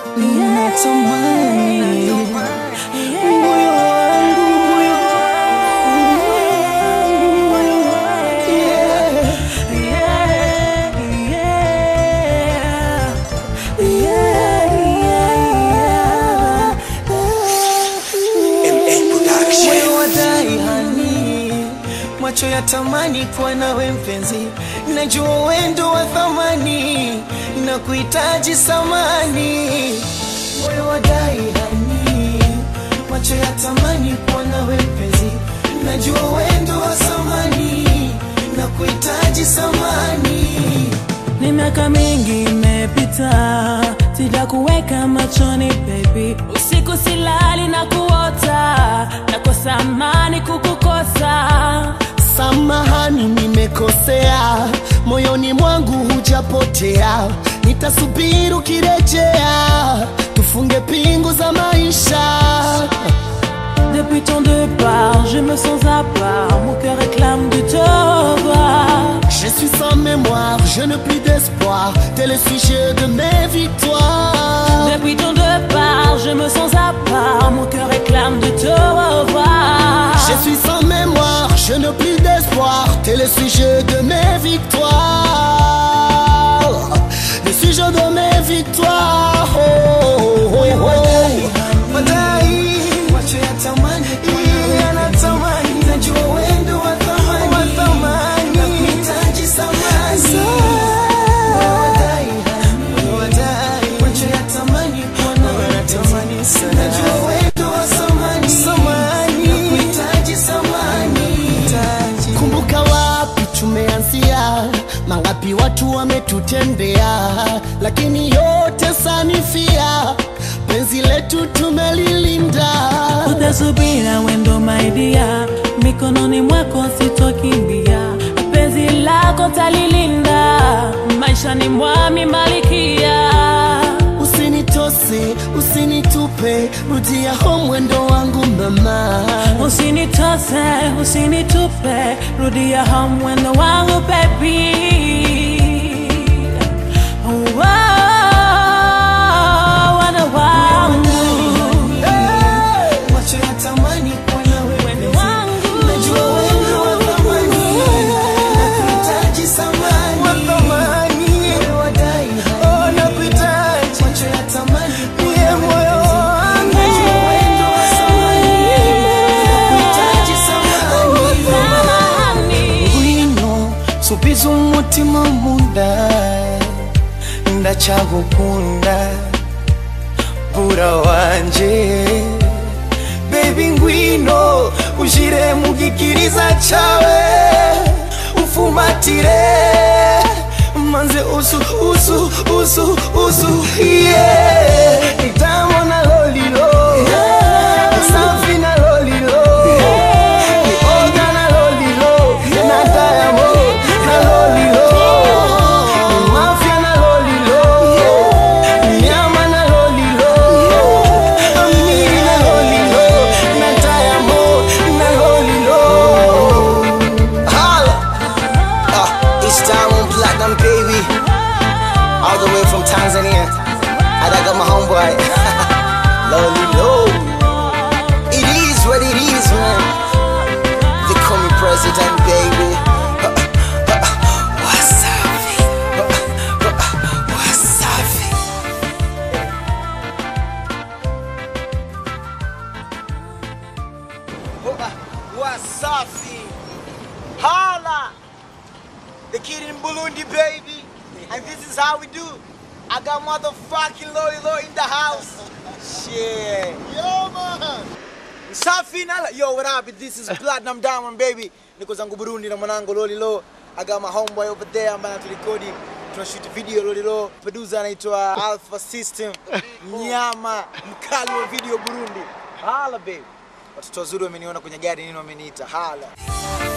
natamani moyo wangu, moyo wangu, yeah, yeah, yeah, yeah. Moyo wadai hani, macho ya tamani kuwa nawe mpenzi, najua wendo wa thamani na kuhitaji samani. Moyo wadai hani, macho ya tamani kuwa nawe mpenzi, najua wendo wa samani na kuhitaji samani. Ni miaka mingi imepita, sijakuweka machoni baby, usiku silali na kuota, nakosa amani kukukosa. Samahani, nimekosea, moyoni mwangu hujapotea, nitasubiri ukirejea, tufunge pingu za maisha. Depuis ton départ, je me sens à part, mon cœur réclame de te revoir. Je suis sans mémoire, je n'ai plus d'espoir, t'es le sujet de mes victoires. Depuis ton départ, je me sens à part, mon cœur réclame de te revoir. Je suis sans mémoire, je n'ai plus d'espoir, t'es le sujet de mes victoires. Le sujet de mes victoires. Oh, oh, oh, oh. Macho ya tamani, yanatamani, najua wendo wa thamani, nakuhitaji samani. Wadai, wadai, macho ya tamani, yanatamani sana, najua wendo wa samani, nakuhitaji samani. Kumbuka wapi tumeanzia, mangapi watu wametutendea, lakini yote sanifia, penzi letu tumelilinda. utasubira wendo maidia mikononi mwako sitokimbia penzi lako talilinda maishani mwami malikia Usinitose, usinitupe, rudia home mwendo wangu mama. usinitose usinitupe rudia hamwendo wangu bebi wana wangu Macho ya tamani kuwa nawe Wendo mpenzi. wangu. Najua wendo wa thamani, nakuhitaji samani. Moyo wadai hai. Macho ya tamani kuwa nawe mpenzi. Najua wendo wa samani, nakuhitaji samani. Ngwino subiza umutima munda ndacyagukunda bura wanje baby ngwino ushire mu gikiriza cyawe ufumatire manze usu usu usu usu yeah nitamo na lolilo safi na lolilo ni oga na lolilo na diamond na lolilo ni mafia na lolilo nyama na lolilo amiri na lolilo na diamond na lolilo Holla! Uh, it's Diamond Platinum, baby. All the way from Tanzania. And I got my homeboy. Loli Low. It is what it is, man. They call me president, baby. Wasafi. Wasafi. Wasafi. Hala. The kid in Burundi, baby. And this is how we do. I got motherfucking Lori Lori in the house. Shit. Yo, man. Safi nala. Yo, what up? This is Platinum Diamond, baby. Niko zangu Burundi na mwanangu Loli Lo. I got my homeboy over there ambaye tulikodi tunashoot video Loli Lo. Producer anaitwa Alpha System. Nyama mkali wa video Burundi. Hala baby. Watoto wazuri wameniona kwenye gari nini wameniita. Hala.